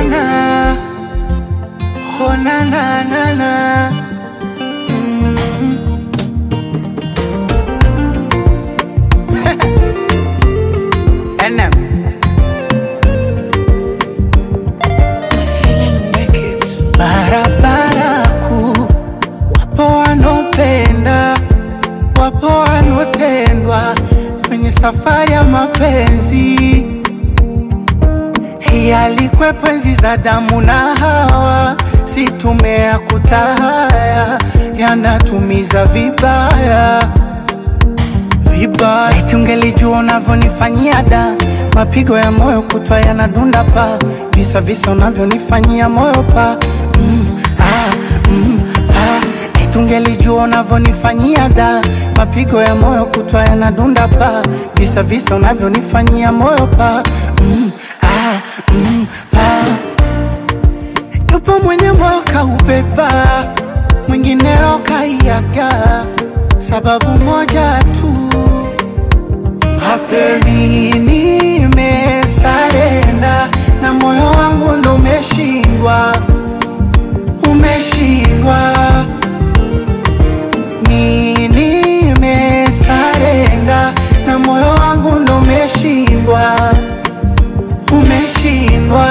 na oh na na na na mm. NM barabara kuu, wapo wanaopenda, wapo wanaotendwa kwenye safari ya mapenzi. Hii alikwepo enzi za damu na Hawa, si tumea kutahaya, yanatumiza vibaya vibaya. Eti ungelijua unavyonifanyia da, mapigo ya moyo kutwa yanadunda pa, visa visa unavyonifanyia moyo pa mm, ah, mm, ah. Eti ungelijua unavyonifanyia da, mapigo ya moyo kutwa yanadunda pa, visa visa unavyonifanyia moyo pa mm, ah, mm, ah. Yupo mwenye moyo kaubeba, mwingine roho kaiaga, sababu moja tu mapenzi nimesarenda na moyo wangu ndo umeshindwa, umeshindwa. Mi nimesarenda na moyo wangu ndo umeshindwa, umeshindwa.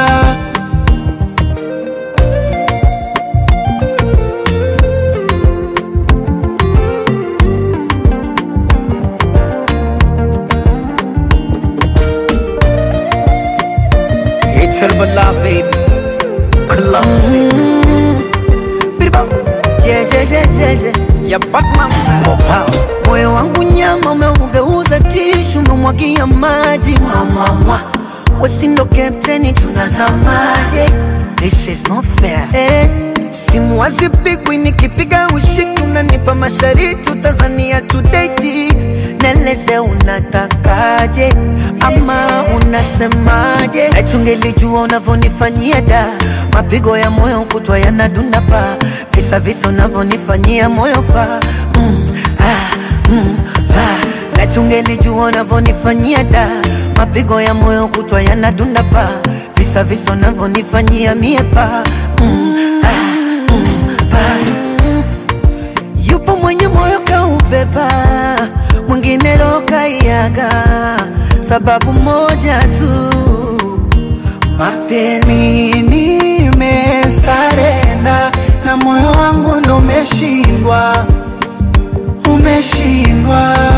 It's Herbala, baby. Classic. Birba. Je, je, je, je, je. Ya Batman. Mopao. Moyo wangu nyama umeugeuza tishu, umemwagia maji mwamwamwa, wesindo kapteni, tunazamaje? This is not fair. Eh, simu hazipigwi, nikipiga ushiki unanipa mashariti, utazania tudeti, neleze unatakaje ama unasemaje? Eti ungelijua unavyonifanyia da, mapigo ya moyo kutwa yanadunda pa, visa visa unavyonifanyia moyo pa mm, ah, mm, ah. Eti ungelijua unavyonifanyia da, mapigo ya moyo kutwa yanadunda pa, visa visa unavyonifanyia mie pa mm, ah, mm, pa Yupo mwenye moyo kaubeba, mwingine roho kaiaga, sababu moja tu, mapenzi. Mi nimesarenda na moyo wangu ndo umeshindwa, umeshindwa.